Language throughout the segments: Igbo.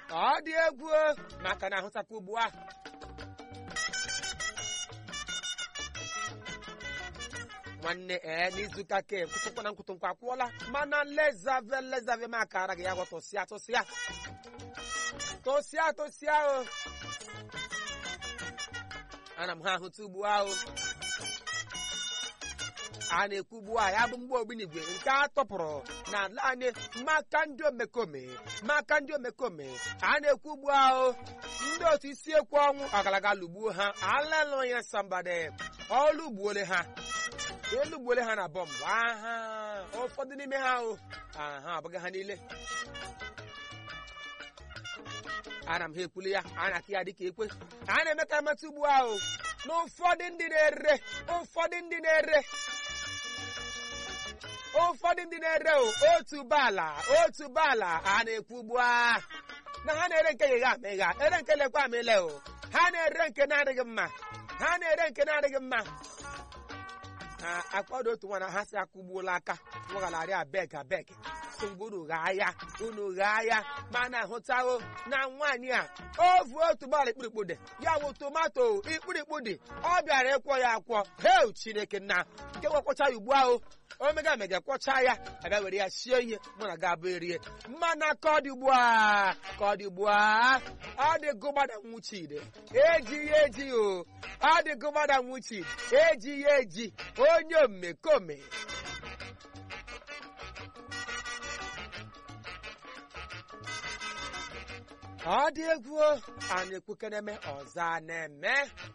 ọ dị egwu o, maka na ahụtakwa ugbu a nwanne ee n'izuụka ke nkwụtụnkwa na nkwụtụnkwa akwụọla mana lezave lezave m akara gị ya gwa tụsịa tụsịa tụsịa tụsịa o ana m ha ahụta ugbu ahụ a na-ekwu ugbu a ya bụ mgbe ogbunigwe nke a tọpụrụ n'ala anyị maka ndị omekome maka ndị omekome a na-ekwu ugbu ahụ ndị otu isi ekwu ọnwụ ọgalaga lụgbuo ha alelụya sambade ọlụ gbuole ha elu gbuole ha na bọmbụ aha ụfọdụ n'ime ha o aha abụghị ha niile ana m ha ekwuli ya a na-akị ya dịka ekwe a na-eme ka mata ugbu ahụ na ụfọdụ ndị na-ere ụfọdụ ndị na-ere ụfọdụ ndị na-ere o, otu baala otu baala a na-ekwu ugbu a na ha na-ere nke gịga amịga ere nke lekwa amịle o ha na-ere nke na-adịghị mma ha na-ere nke na-adịghị mma ha akpọdo otu nwa na ha si akwụgbuola aka nwagharị abeg abeg so mgbe unu ghaa ya unu ghaa ya ma na-ahụtago na nwaanyị a ovu otu gbara ikpurikpu dị ya bụ tomato ikpurikpu dị ọ bịara ịkwọ ya akwọ heu chineke nna nke gwakọcha ya ugbu ahụ omega mega kwọcha ya abịa were ya sie ihe mụ na ga abụ erie mana ka ọ dị ugbu a ka ọ dị ugbu a ọ dị gụgbada nwuchide eji ya eji o ọ dị gụgbada nwuchide eji ya eji onye omekome ọ dị egwu o, a na-ekwu keneme ọzọ a na-eme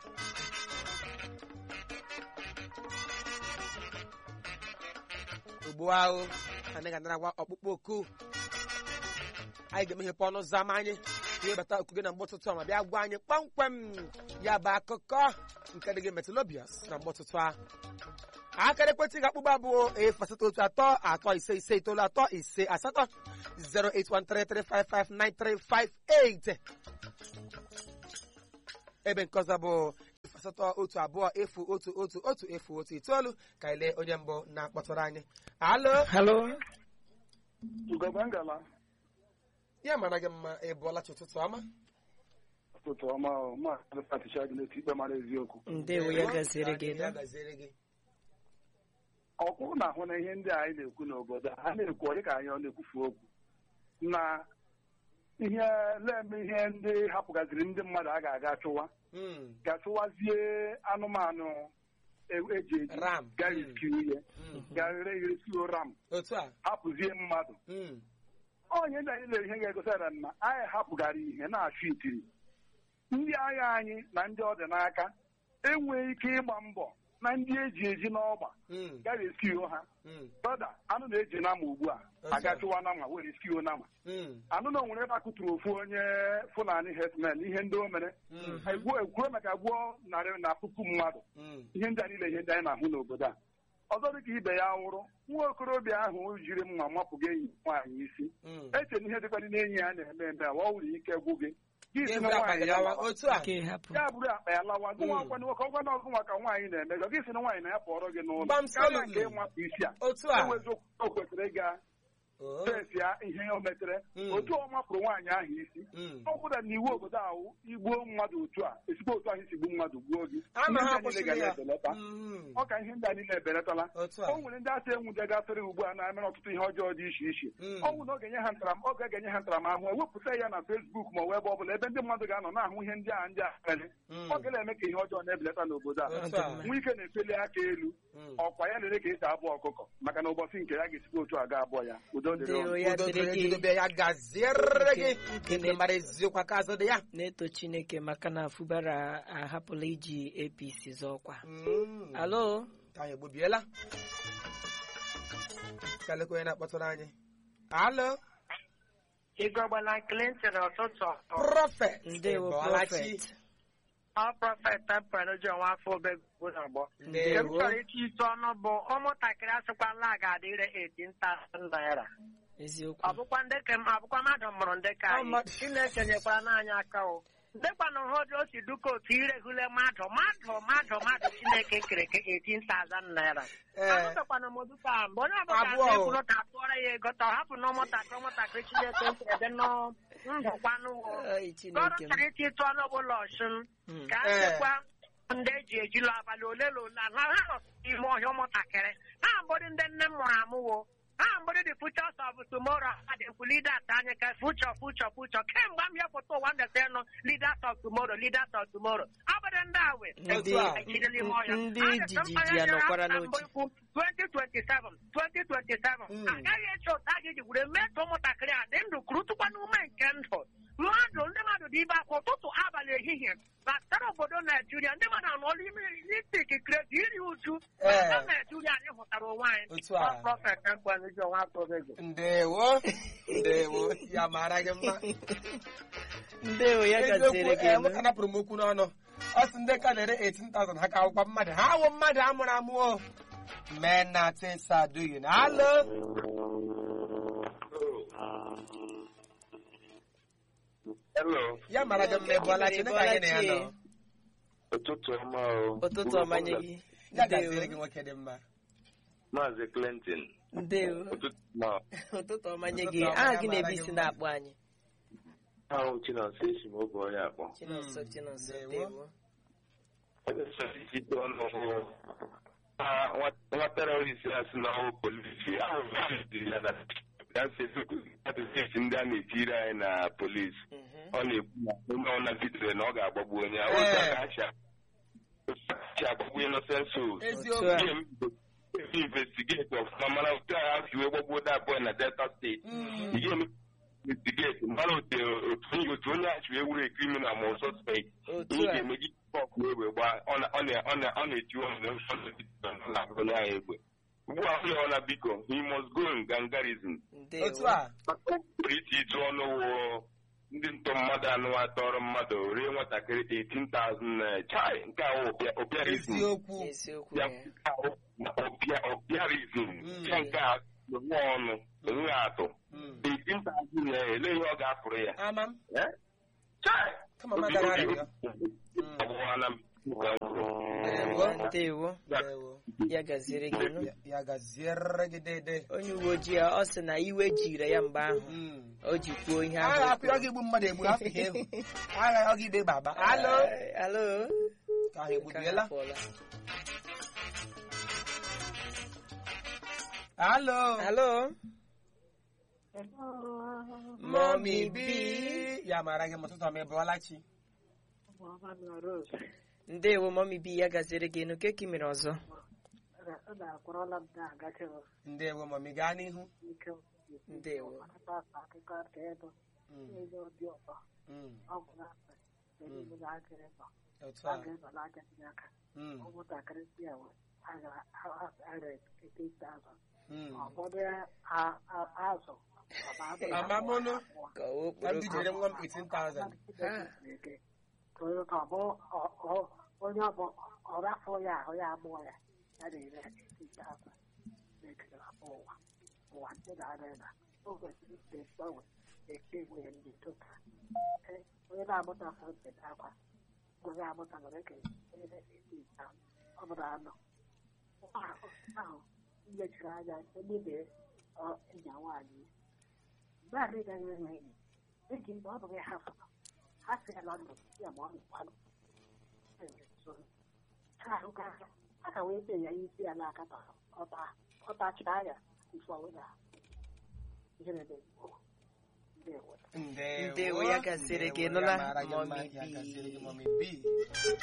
ugbu ahụ anyị ga-anarakwa ọkpụkpọ oku anyị ga-emeghepụ ọnụ ụzọ ama anyị ka ịbata oku gị na mgbe ụtụtụ a ma bịa gwa anyị kpamkpam ya bụ akụkọ nke dị gị metalobius na mgbe ụtụtụ a akara ekwentị ga-akpụgba abụọ efu asatọ otu atọ atọ ise ise itoolu atọ ise asatọ 08133559358 ebe nke ọzọ bụ efu asatọ otu abụọ efu otu otu otu efu otu itoolu ka anyị lee onye mbụ na-akpọtụrụ anyị alo Hello. Ugogbe ngala ya mara gị mma ị bụọla chi ụtụtụ ọma ụtụtụ ọma ọ, maazị Patricia dị n'otu ikpe mara eziokwu Ndewo ya gaziere gị Ya da. gaziere gị ọkwụ na-ahụ na ihe ndị anyị na-ekwu n'obodo a ha na-ekwu ọ dịka anyị ọ na-ekwufu okwu na ihe leme ihe ndị hapụgaziri ndị mmadụ a ga-aga chụwa Mm, ga-achụwazie anụmanụ e- eji eji Ram. ga-eresikiu ihe mm. ga-ere eresikiu ram otu a hapụzie mmadụ Mm, onye ndị anyị lere ihe ga-egosara na anyị hapụgara ihe na-achụ itiri ndị agha anyị na ndị ọ dị n'aka enweghị ike ịgba mbọ na ndị eji eji n'ọgba mm, ga resio ha mm, brọda anụ na-eji nama ugbu a Otu a. agachụwa nama were resio nama mm, anụ na onwere ebe akụtụrụ ofu onye fulani hetman ihe ndị o mere mm, egwuo ekwuo maka gbuo narị na puku mmadụ mm. ihe ndị a niile ihe ndị anyị na-ahụ n'obodo a ọzọ dịka ibe ya nwụrụ nwa okorobịa ahụ jiri mma mapụga enyi nwaanyị isi Mm. eche na ihe dịkwana n'enyi ya na-eme eme a ọ nwere ike gwụ gị gị si Gị na bụrụ nwaanyị akpa ya ya lawa. otu a Nke hapụ. ya bụrụ akpa ya lawa gị Mm. nwakwana nwoke ọgwana ọgụ maka nwaanyị na-emejọ gị si na nwaanyị na ya pụọrọ gị n'ụlọ Gbam karịa solidly. nke ịmapụ isi a otu a enwezi o kwesịrị ịga Oh, fesi ya ihe o metere Mm. otu ọ mapụrụ nwaanyị ahụ isi mm. ọ bụla na iwu obodo ahụ igbuo mmadụ otu a esikwa otu ahụ isi gbuo mmadụ gbuo gị ama Ihe ha ndị a niile kwụsịrị ga ya na-ebelata Mhm. ọ ka ihe ndị a niile ebelatala otu a o nwere ndị asị enwuje gasịrị ugbu a na-emere ọtụtụ ihe ọjọọ dị iche iche Mm. ọ bụ na ọ ga-enye ha ntaram ọ ga-enye ha ntaramahụhụ ewepụta ya na fesbuk ma ọ bụ ebe ọ bụla ebe ndị mmadụ ga-anọ na-ahụ ihe ndị a ndị a mere Mm. ọ ga-eme ka ihe ọjọọ na-ebelata n'obodo a otu a nwa ike na-efeli aka elu Mm. ọkwa ya lere ka esi abụ ọkụkọ maka na ụbọchị nke ya ga-esikwa otu a ga abụọ ya udo dịrị Ndewo unu. ya udo dịrị dịrị gị. gị dobe ya gaziere gị Nke- ndị mara eziokwu aka azụ dị ya Na-eto Chineke maka na Fubara ahapụla iji APC zọọkwa. Mm. Alo. ka anyị egbubiela ka lekwa onye na-akpọtụrụ anyị alo Igọgbala Clinton ụtụtụ prọfet Ndewo Ịbọọla chi. Prophet. ọ prọfet temperejo nwafọ obegbo n'ọgbọ nke m ndewo chọrọ ịchị isi ọnụ bụ ụmụntakịrị asịkwala a ga-adịre 18,000 naira Eziokwu. ọ bụkwa ndị ka m- ọ bụkwa mmadụ mụrụ ndị ka Ọ anyị mmadụ. Chineke nyekwara n'anyị aka o ndekwana hụ o si duka otu iregule mmadụ mmadụ mmadụ mmadụ Chineke kere ke 18,000 naira Ee. ahụtakwana m duka mgbe onye ọbụla Abụọ o. ga-ekwuru ka tụọrọ ya ego ta ọ hapụ na ụmụntakịrị ụmụntakịrị Chineke kere dị nọ ngwụkwanụwo Ai, gọrọ Chineke m. chọrọ iti tụọ n'ụlọ ọchụn Mm. ka a Eh. sịkwa ndị eji ejilo abalị ole na ole na ha nọ n'ime ọhịa ụmụntakịrị ha mbụrụ ndị nne m mụrụ amụwo ha mbụrụ the futures of tomorrow ha dị ekwu leaders anyị ka future future future kemgbe m hepụta ụwa ndeta nọ leaders of tomorrow leaders of tomorrow abụrụ ndị awe Ndị ejidela ime ọhịa ndị A ga-ete jijiji mmanya ya nyere nọkwara aka mbụ n'oche. ikwu 2027 2027 Mm. agaghị eche otu a ga-eji were mee ka ụmụntakịrị a dị ndụ kụrụ tụkwa n'ume nke ndụ mmadụ ndị mmadụ dị ibe akwa ụtụtụ abalị ehihie batara obodo naijiria ndị mmadụ anọọla ime n'isik kredi iri uju Eh. na naijiria anyị hụtara onwe anyị Otu a. prọfet ekwenezi onwe atụbego ndewo ndewo ya mara gị mma ndewo ya eziokwu gaziri gị ee elu. nwoke napụrụ m okwu n'ọnụ ọ sị ndị ka na-ere 18,000 ha ka akwụkwọ mmadụ ha awụ mmadụ amụrụ amụ o mee na tesa duyi na alo Hello, ya mara gị mma ịbụọla chi dịka anyị na ya nọ ụtụtụ ọma o. ụtụtụ ọma nye gị ya gaziere ndewo gị nwoke dị mma Maazị Clinton. ndewo Ụtụtụ ma ụtụtụ ọma nye Ụtụtụ gị ọma, aha ya gị mara na-ebi gị isi mma. na-akpọ anyị ahụ Chinonso esi m oge onye akpọ. chinonso Mm, chinonso ndewo. ndewo Ite ọnụ hụ na nwa- nwa terọrist a sị na ọhụ polisi ahụ dị ya na ya sị atụsisi ndị a na-etiri anyị na polisi Mhm. ọ na-ekwu na onye ọ na-bitere na ọ ga-agbagbu onye ahụ Ee. otu a ka ha si a- otu a ka si agbagbu innocent souls. eziokwu Otu a. Ihe m- investigate ọfụma mana otu a ha si wee gbagbuo that boy na Delta steeti Mm. ihe m investigate mara otu otu otu onye a si wee were criminal ma ọ suspect otu ihe a ga-emeji pọk egbe gbaa ọ na- ọ na- ọ na- ọ na-etiwe ọnụ na onye ahụ egbe ugbu a onye ọ na biko he must go in gangarism ndewo otu a pụrụ iti ịtụ ọnụ wụ ndị ntọ mmadụ anụ atọrọ mmadụ rie nwatakịrị 18,000 naira chai nke a obiarizm eziokwu eziokwu ya ya obiarizm Mm. ya nke a nwe ọnụ enweghị atụ Mm. 18,000 naira ele ihe ọ ga-apụrụ ya ama m Eh? chai kama m agara arịrịọ Mm. ọgwụwana m Ndewo. ndewo Ndewo. ya gaziere gị nụ Ya- ya gaziere gị dede onye uwe ojii a, ọ sị na iwe jiri ya mgbe ahụ Mm. o ji kwuo ihe agha ahụ o akwụ ọ ga-egbu mmadụ egbu afọ ihe egwu agha ọ ga-igbe gbagba alo Eh, alo ka ahụ egbubiela Ka ha pụọla. alo alo Mommy B ya mara gị ma ụtụtụ ọma ịbụọla chi ndewo mọmi bi ya gaziere gị nụ keki mere ọzọ na-akwụrọla m na-agachi ndewo mami gaa n'ihu ike ndewo akụkọ ka ebe Mm, ebe obi ụtọ mm, ọgwụ na-akpa ebe na-agịrị nọ otu a a ga-eba n'aja tinye aka Mm, ụmụntakịrị si enwe agara ete ite azụ mm. ụfọdụ a- a- azụ Amamụnụ. ka ka m okporoko bijere nwa m 18,000 onye ọbụ ọrafụ ya ahụ ya agbụọ ya ya na-ere ite azụ na-ekere afọ ụwa ụwa ndị na-ara ebe o kwesịrị ite mgbanwe eke nwere ndị tota onye na-amụta fọnte akwa onye amụta nwere eke ere ite ite ahụ ọ bụrụ anọ ahụ mmechiri anya egbebe ịnya nwaanyị mgbe a na-egaghị enwe enyi eji mgbe ọ bụghị ha fọrọ ha si ya na ndụ ya ma ọ nụkwanụ ha ahụka a ka wee tee ya isi ya n'aka ka ọta ọtachara ya ife ọwụla ihere dị ndewo ndewo Ndewo, ya gasịrị gị, Ndewo, nụla, ya mara gị mma, Mommy ya B. gasịrị gị, Mommy B